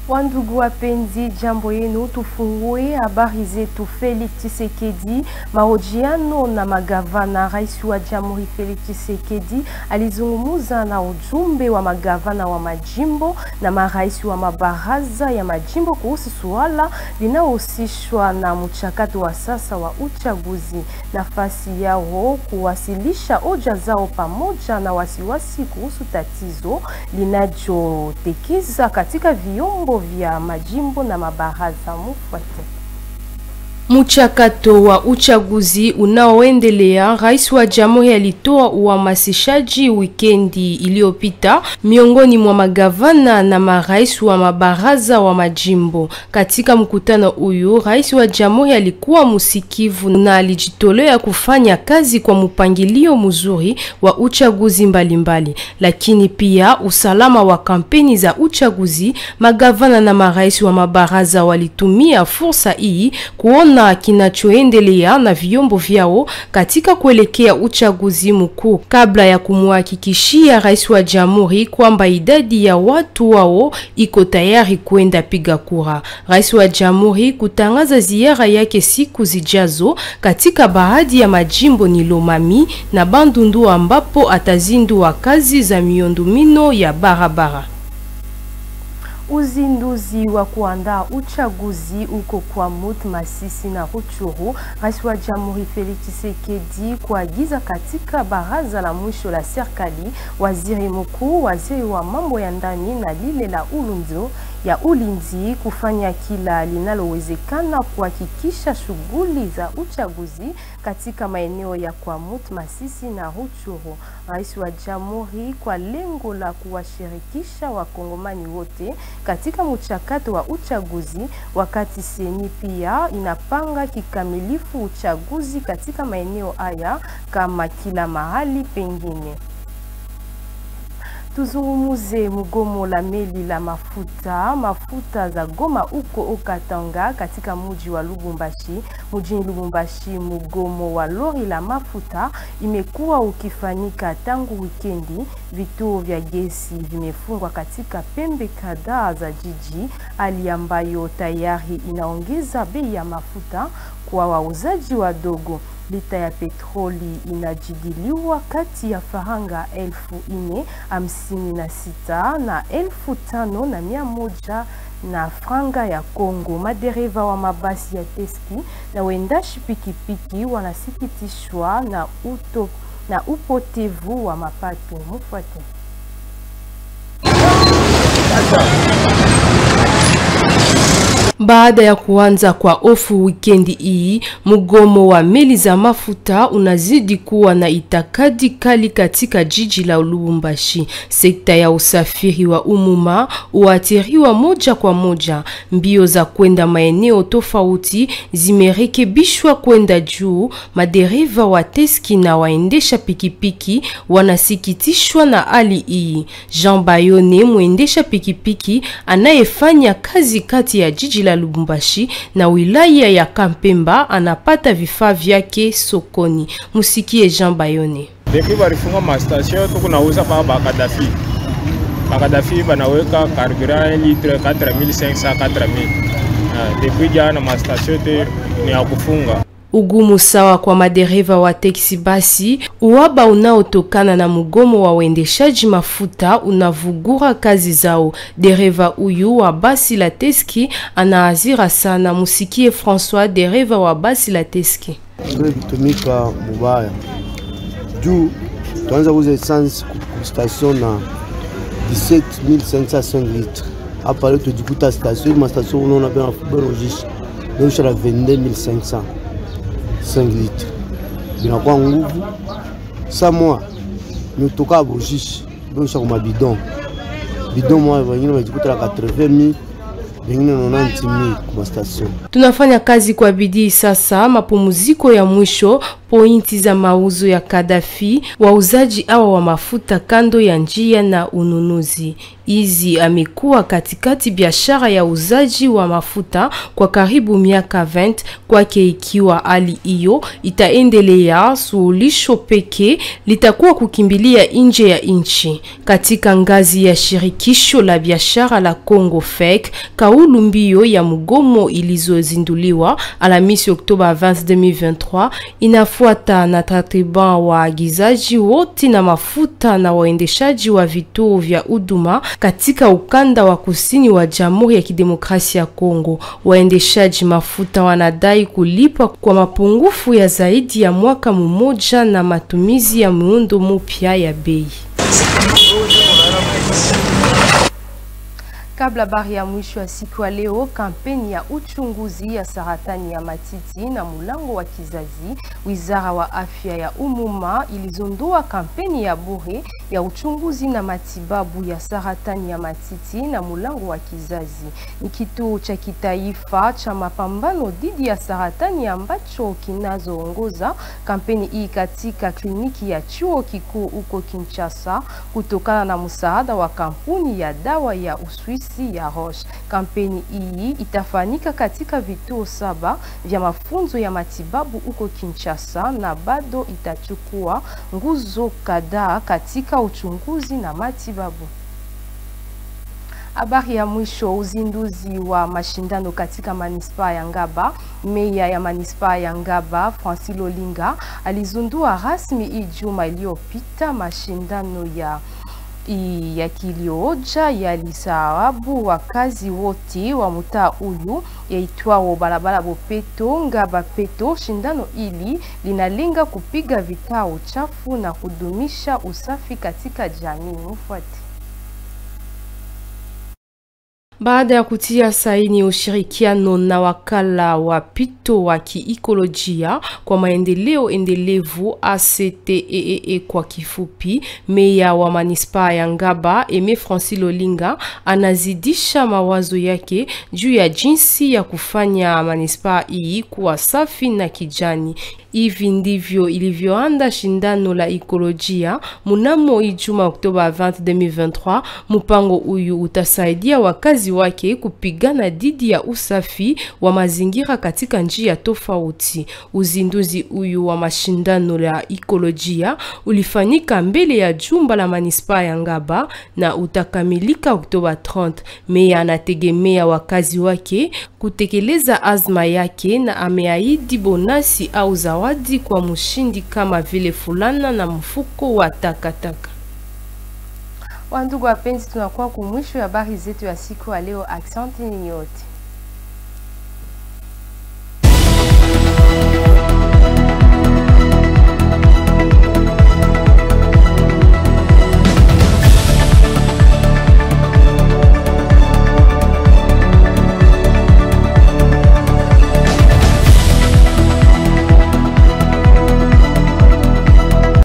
Wandugu wapenzi, jambo yenu, tufungue habari zetu. Felix Tshisekedi mahojiano na magavana. Rais wa Jamhuri Felix Tshisekedi alizungumza na ujumbe wa magavana wa majimbo na marais wa mabaraza ya majimbo kuhusu suala linalohusishwa na mchakato wa sasa wa uchaguzi, nafasi yao kuwasilisha hoja zao pamoja na wasiwasi kuhusu tatizo linajotekeza katika vyombo vya majimbo na mabaraza. Mufuate. Mchakato wa uchaguzi unaoendelea, rais wa jamhuri alitoa uhamasishaji wikendi iliyopita miongoni mwa magavana na marais wa mabaraza wa majimbo. Katika mkutano huyu, rais wa jamhuri alikuwa msikivu na alijitolea kufanya kazi kwa mpangilio mzuri wa uchaguzi mbalimbali mbali. Lakini pia usalama wa kampeni za uchaguzi, magavana na marais wa mabaraza walitumia fursa hii kuona kinachoendelea na vyombo vyao katika kuelekea uchaguzi mkuu kabla ya kumhakikishia rais wa jamhuri kwamba idadi ya watu wao iko tayari kwenda piga kura. Rais wa jamhuri kutangaza ziara yake siku zijazo katika baadhi ya majimbo ni Lomami na Bandundu ambapo atazindua kazi za miundombinu ya barabara. Uzinduzi wa kuandaa uchaguzi uko kwa Mut Masisi na Ruchuru. Rais wa Jamhuri Felix Tshisekedi kuagiza katika baraza la mwisho la serikali, waziri mkuu, waziri wa mambo ya ndani na lile la ulunzo ya ulinzi kufanya kila linalowezekana kuhakikisha shughuli za uchaguzi katika maeneo ya Kwamut, Masisi na Ruchuru. Rais wa Jamhuri kwa lengo la kuwashirikisha wakongomani wote katika mchakato wa uchaguzi, wakati seni pia inapanga kikamilifu uchaguzi katika maeneo haya kama kila mahali pengine. Tuzungumuze mgomo la meli la mafuta mafuta za Goma uko Okatanga katika muji wa Lubumbashi. Mjini Lubumbashi, mgomo wa lori la mafuta imekuwa ukifanyika tangu wikendi. Vituo vya gesi vimefungwa katika pembe kadhaa za jiji, hali ambayo tayari inaongeza bei ya mafuta kwa wauzaji wadogo. Lita ya petroli inajidiliwa kati ya faranga elfu ine hamsini na sita na elfu tano na mia moja na franga ya Kongo. Madereva wa mabasi ya teski na wendashi pikipiki wanasikitishwa na, uto, na upotevu wa mapato. Mufuate. Baada ya kuanza kwa ofu wikendi hii, mgomo wa meli za mafuta unazidi kuwa na itakadi kali katika jiji la Lubumbashi. Sekta ya usafiri wa umuma huathiriwa moja kwa moja. Mbio za kwenda maeneo tofauti zimerekebishwa kwenda juu. Madereva wa teski na waendesha pikipiki wanasikitishwa na hali hii. Jean Bayone, mwendesha pikipiki anayefanya kazi kati ya jiji la Lubumbashi na wilaya ya Kampemba anapata vifaa vyake sokoni. Musikie Jean Bayone. Depuis balifunga mastation tukunauza pa bakadafi bakadafi banaweka carburant 1 litre 4500 4000 depuis jana mastation te ni ya kufunga Ugumu sawa kwa madereva wa teksi basi, uwaba unaotokana na mgomo wa uendeshaji mafuta unavugura kazi zao. Dereva huyu wa basi la teski anaazira sana. Musikie François, dereva wa basi la teski. kutumika mubaya juu tuanza kuuza essence ku station na 17505 litre hapa leo tujikuta station ma station unaona pia nafuberojisha naisha na 22500 5 litre binakuwa nguvu sa mois miotoka bojishe beusha kuma bidon bidon moya wengine wajikuta na 80000 wengine 90000 kuma station Tunafanya kazi kwa bidii sasa. Mapumziko ya mwisho pointi za mauzo ya Kadafi, wauzaji awa wa mafuta kando ya njia na ununuzi. Hizi amekuwa katikati biashara ya uzaji wa mafuta kwa karibu miaka 20 kwake. Ikiwa hali hiyo itaendelea, suluhisho pekee litakuwa kukimbilia nje ya nchi. Katika ngazi ya shirikisho la biashara la Congo FEC, kaulu mbio ya mgomo ilizozinduliwa Alhamisi Oktoba 20 2023 inafuata na takriban waagizaji wote na mafuta na waendeshaji wa vituo vya huduma katika ukanda wa kusini wa Jamhuri ya Kidemokrasia ya Kongo. Waendeshaji mafuta wanadai kulipa kwa mapungufu ya zaidi ya mwaka mmoja na matumizi ya muundo mpya ya bei. Kabla habari ya mwisho ya siku ya leo, kampeni ya uchunguzi ya saratani ya matiti na mulango wa kizazi, wizara wa afya ya umuma ilizindua kampeni ya bure ya uchunguzi na matibabu ya saratani ya matiti na mulango wa kizazi. Ni kituo cha kitaifa cha mapambano dhidi ya saratani ambacho kinazoongoza kampeni hii katika kliniki ya chuo kikuu huko Kinshasa, kutokana na msaada wa kampuni ya dawa ya Uswisi ya Roche. Kampeni hii itafanyika katika vituo saba vya mafunzo ya matibabu huko Kinshasa na bado itachukua nguzo kadhaa katika uchunguzi na matibabu. Habari ya mwisho, uzinduzi wa mashindano katika manispaa ya Ngaba. Meya ya manispaa ya Ngaba Francis Lolinga alizindua rasmi hii juma iliyopita mashindano ya yakilioja yalisawabu wakazi wote wa mtaa huyu yaitwao barabara Bopeto Ngaba Peto. Shindano hili linalenga kupiga vikao chafu na kudumisha usafi katika jamii. Mfuate. Baada ya kutia saini ushirikiano na wakala wa pito wa kiikolojia kwa maendeleo endelevu ACTEE kwa kifupi, meya wa manispaa ya Ngaba Eme Francis Lolinga anazidisha mawazo yake juu ya jinsi ya kufanya manispaa hii kuwa safi na kijani. Hivi ndivyo ilivyoanda shindano la ekolojia munamo Ijumaa Oktoba 20 2023. Mpango huyu utasaidia wakazi wake kupigana dhidi ya usafi wa mazingira katika njia tofauti. Uzinduzi huyu wa mashindano la ekolojia ulifanyika mbele ya jumba la manispaa ya Ngaba na utakamilika Oktoba 30. Meya anategemea wakazi wake kutekeleza azma yake na ameahidi bonasi au zawadi kwa mshindi kama vile fulana na mfuko wa takataka. Wandugu wapenzi, tunakuwa kumwisho ya habari zetu ya siku ya leo. Asante ni yote.